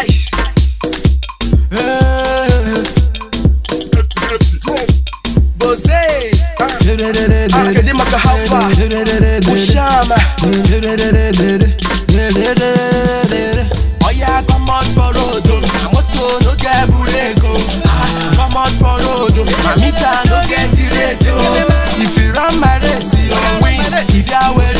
Aish. Eh. Bose. Ah, kedu maka how far? Ushama. Oya come out for road, oh. my motor no get bureko. Ah, come out for road, oh. my meter no get rate. Oh. If you run my race, you win. If you wear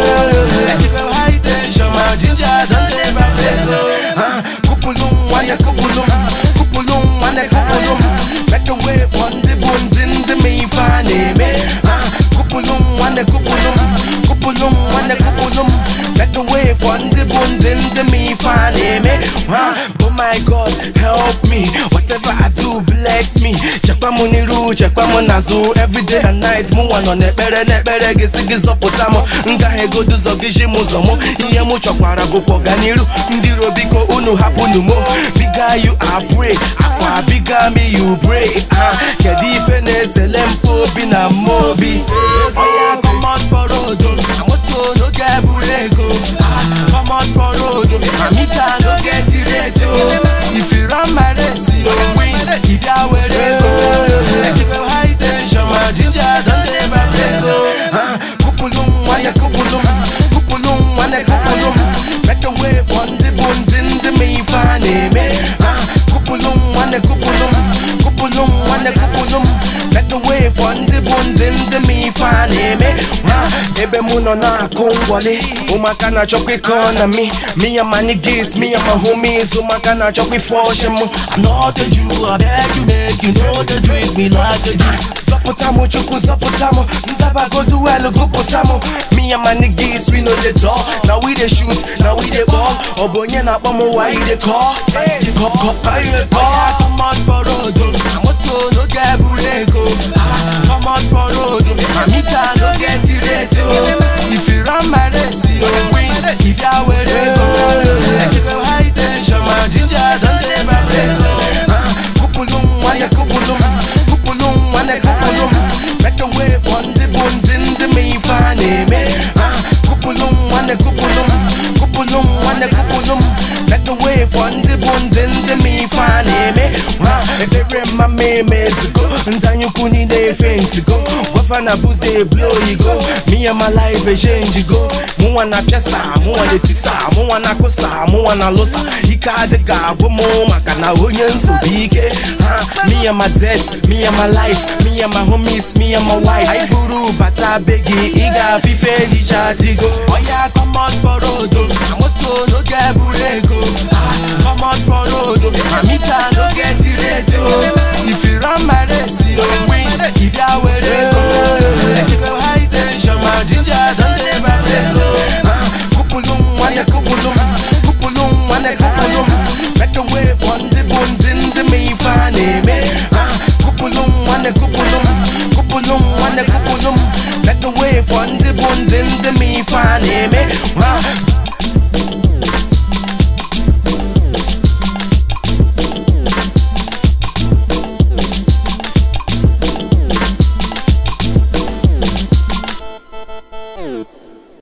it, let you go high tension, my ginger don't dey vibrate. Oh. Ah, kupulum, wane kupulum, kupulum, wane kupulum. Make the way from the bones in the me fane me. Ah, kupulum, wane kupulum, kupulum, wane kupulum. Make the way from the bones in the me fane me. Ah, oh my God, help me. Whatever I do, bless me. Chekwa mu niru, chekwa mu nazu. Every day and night, mu wano nekpere nekpere gisi gị zọpụta m. Ngaghị egodu ụzọ gị ji m ụzọ mụ. Ihe mụ chọkwara bụkwa ọganiru. Ndị iro biko unu hapụnụ mụ. Biga you I pray, akwa biga me you pray. Ah, kedu ife na-esele m obi na mmobi? Oya come out for road, oh. na moto no get bureko. Ah, come out for road, oh. na meter no get rate. Oh. If you run my race, you win. If you wear it, oh. let you go high tension, my ginger don't dey vibrate. Oh. Ah, kupulum, wane kupulum, kupulum, wane kupulum. Make the way from the bones in the me fane me. Ah, kupulum, wane kupulum, kupulum, wane kupulum. Make the way from the bones in the me fane me. Ah, ebe mụ nọ na-akụ ngwọlị ụmụaka na-achọkwa ịkọ na mi me and my niggas, me and my homies ụmụaka na-achọkwa ife ọchị mụ anọdụ ju abeg you make you know the treat me like a G zọpụta mụ chukwu zọpụta mụ ntabagodu welu gụpụta mụ me and my niggas we no dey talk na we dey shoot na we dey ball ọ bụ onye na-akpọ m why you dey call Call, call, why you dey call come out for road oh. na moto no get bureko Ah, come out for road oh. na meter no get rate oh. if you run my race you win if you wear it oh. let you go high tension my ginger don dey vibrate oh. Ah, kupulum wane kupulum kupulum wane kupulum make the way from the bones in the me fane me Ah, kupulum wane kupulum kupulum wane kupulum make the way from the bones in the me fane me Ah, ebere mma m emezigo ndanyukwu niile efe ntigo gwafa na buze blow igo me and my life exchange go mụnwa na piasa mụnwa na etisa mụnwa na kụsa mụnwa na lụsa ike adịghị agwụ m maka na onye nsogbu ike ha me and my debt me and my life me and my homies me and my wife anyị buru bata be gị ị ga-afụ ife dịcha adịgo oya come out for road oh. na moto no get bureko Ah, come out for road oh. na meter no get rate oh. if you run my race you win if you wear it oh. let you go high tension my ginger don dey vibrate oh. Ah, kupulum wane kupulum kupulum wane kupulum make the way from the bones in the me fane me Ah, kupulum wane kupulum kupulum wane kupulum make the way from the bones in the me fane me Ah,